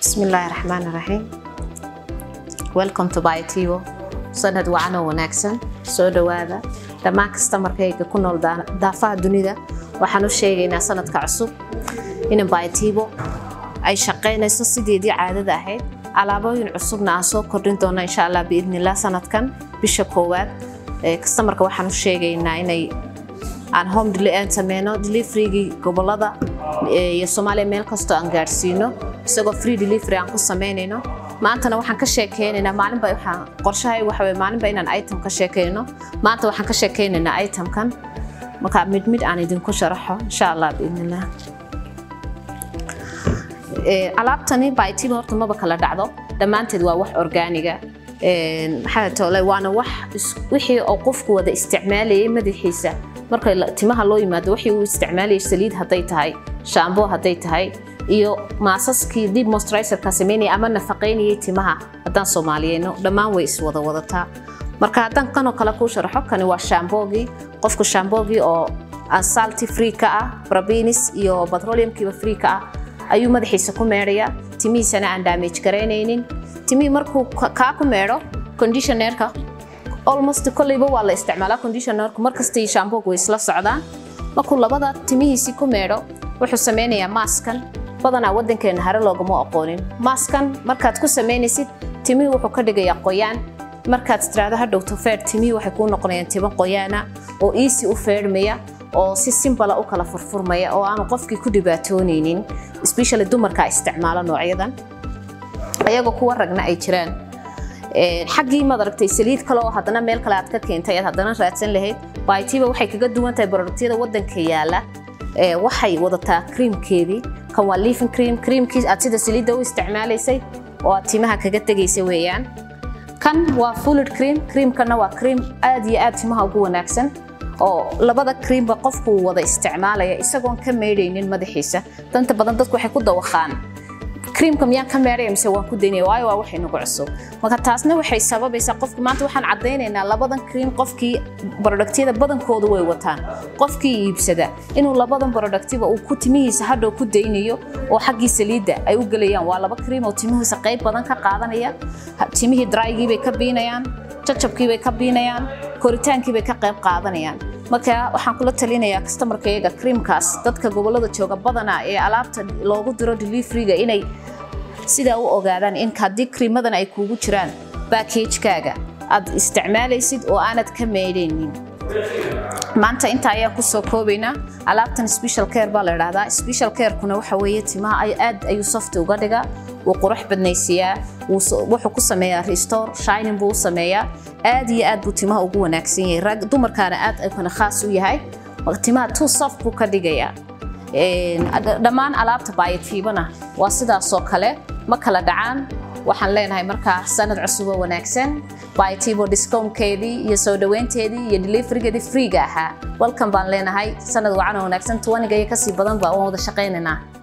bismillaahi raxmaan raxiim welcome to biotivo sanad wacan oo wanaagsan soo dhowaada dhammaan kastamarkayga ku nool daafaha dunida waxaan u sheegaynaa sanadka cusub in biotivo ay shaqaynayso sideedii caadada ahayd alaabooyin cusubna aan soo kordhin doona insha allah biidnillah sanadkan bisha koowaad kastamarka waxaan u sheegaynaa inay aan home sameyno deliverygii gobolada iyo soomaaliya meel kastoo aan gaadhsiino isagoo free delivery aan ku samaynayno maantana waxaan ka sheekeynaynaa maalinba waxaan qorshahay waxa weye maalinba inaan item ka sheekeyno maanta waxaan ka sheekeynaynaa itemkan marka mid mid aan idinku sharaxo insha allah biidnillah alaabtani baitiva horta maba kala dhacdo dhammaanteed waa wax orgaaniga maxaa tole waana wax wixii oo qofku wada isticmaalayay madaxiisa marka timaha loo yimaado wixii uu isticmaalayay saliid hadday tahay shaambo hadday tahay iyo maasaskii dib moisturizerka sameynaya ama nafaqaynayay timaha haddaan soomaaliyeyno dhammaan way iswada wadataa marka haddaan kanoo kale kuu sharaxo kani waa shaamboogii qofku shaamboogii oo salty free ka ah brabinis iyo petroleumkiiba free ka ah ayuu madaxiisa ku meedhaya timihiisana aan damage garaynaynin timihii markuu kaa ku meedho conditionerka almost kolleyba waa la isticmaalaa conditionerku markastay shaamboog way isla socdaan markuu labada timihiisii ku meedho wuxuu sameynayaa maaskan badanaa waddankeena hare loogama aqoonin maaskan markaad ku samaynaysid timihii wuxuu ka dhigayaa qoyaan markaad tiraahdo hadhowto feer timihii waxay kuu noqonayaan timo qoyaana oo easy u feedhmaya oo si simbala u kala furfurmaya oo aanu qofkii ku dhibaatoonaynin especially dumarka isticmaalo noocyadan ayagoo kuwa ragna ay jiraan xaggii maad aragtay saliid kale oo haddana meel kale aad ka keentay aad haddana raadsan lahayd baitiba waxay kaga duwan tahay boroduktiyada waddanka yaala waxay wadataa kriimkeedii kan waa leafing cream creamkii aad sida saliidda u isticmaalaysay oo aad timaha kaga tegaysa weeyaan kan waa fulid cream creamkana waa cream aad iyo aad timaha ugu wanaagsan oo labada creamba qofku wada isticmaalaya isagoon ka meedhaynin madaxiisa danta badan dadku waxay ku dawaqaan creamka miyaan ka meedhaya mise waan ku daynaya waayo waa waxay nagu cusub marka taasna waxay sababaysaa qofki maanta waxaan caddaynaynaa labadan cream qofkii boroduktiyada badankoodu way wataan qofkii iibsada inuu labadan boroduktiba uu ku timihiisa hadhow ku daynayo oo xaggii saliidda ay u gelayaan waa laba cream oo timihiisa qayb badan ka qaadanaya timihii drygii bay ka biinayaan jajabkii bay ka biinayaan koritaankii bay ka qayb qaadanayaan marka waxaan kula talinayaa kastamarkayaga creamkaas dadka gobolada jooga badanaa ee alaabta loogu diro deliveryga inay sidaa u ogaadaan in haddii kriimadan ay kuugu jiraan backagekaaga aad isticmaalaysid oo aanad ka meedhaynin maanta inta ayaan kusoo koobaynaa alaabtan special care baa la idhahdaa special carekuna waxa weeye timaha aad ayuu softi uga dhigaa wuu qurux badnaysiiyaa wuxuu ku sameeyaa restore shining buu u sameeyaa aad iyo aad buu timaha ugu wanaagsan yahay rag dumarkaana aad ayuuna khaas u yahay timaha too soft buu ka dhigayaa dhammaan alaabta baayadfiibana waa sidaasoo kale ma kala dhacaan waxaan leenahay markaa sanad cusub oo wanaagsan baitivo discountkeedii iyo soo dhoweynteedii iyo deliverygeedii freega ahaa welcome baan leenahay sanad wacan oo wanaagsan tuwaniga iyo kasii badan baa waan wada shaqaynaynaa